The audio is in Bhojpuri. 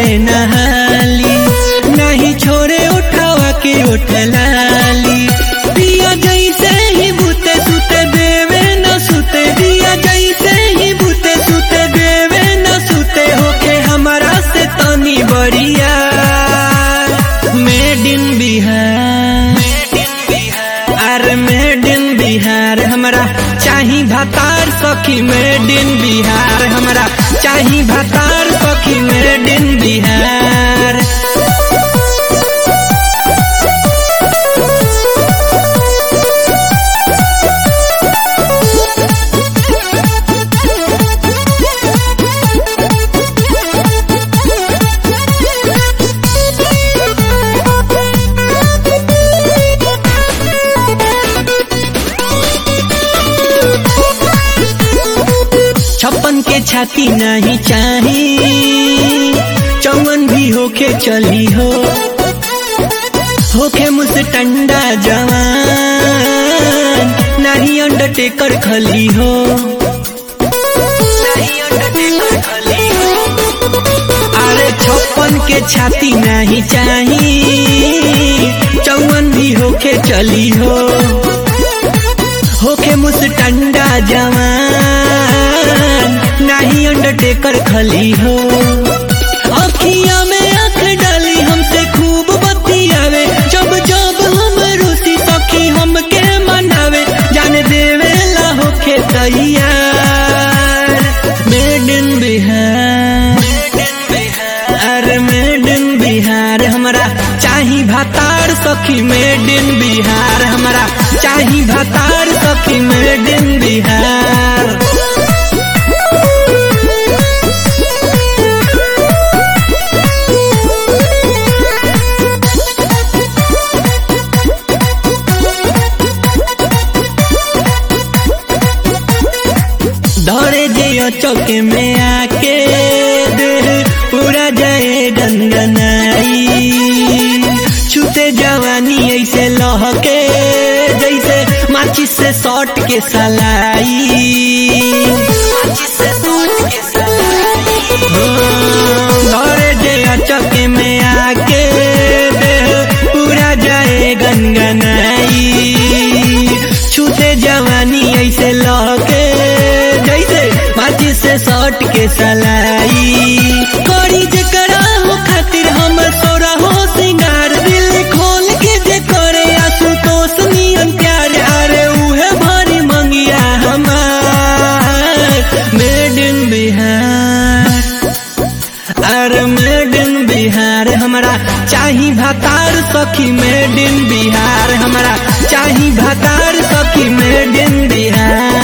नहाली नहीं छोड़े उठावा के उठलाली पिया जैसे ही बुते सुते देवे न सुते दिया जैसे ही बुते सुते देवे न सुते होके हमारा से तनी बढ़िया मेड इन बिहार अरे मेड इन बिहार हमरा चाही भातार सखी मेड इन बिहार हमरा चाही भातार सखी मेड इन बिहार छप्पन के छाती नहीं चाही चौवन भी होके चली हो होके मुझसे टंडा जवान नहीं अंडरटेकर खली हो नहीं अंडरटेकर खली हो अरे छप्पन के छाती नहीं चाही चौवन भी होके चली हो होके मुझ टंडा जवान नहीं अंडरटेकर खली हो अखिया में आंख डाली हमसे खूब बतियावे जब जब हम रूसी सखी हमके मनावे जाने देवे ला होके तैयार मेड इन बिहार अरे मेड इन बिहार हमरा चाही भातार सखी मेड इन बिहार हमरा चाही भातार सखी मेड इन बिहार दौड़े जे चौके में आके देह पूरा जाए गनगनाई छूते जवानी ऐसे लहके जैसे माचिस से सॉट के सलाई दौड़े जे चौके में आके देह पूरा जाए गनगनाई छूते जवानी ऐसे लहके जैसे माचिस से सॉट के सलाई करी जे करा हो खातिर हम सोरा हो सिंगार दिल खोल के जे करे आशुतोष नियन प्यार अरे उहे भरी मंगिया हमार मेड इन बिहार अरे मेड इन बिहार हमरा चाही भातार सखी मेड इन बिहार हमरा चाही भातार सखी मेड इन बिहार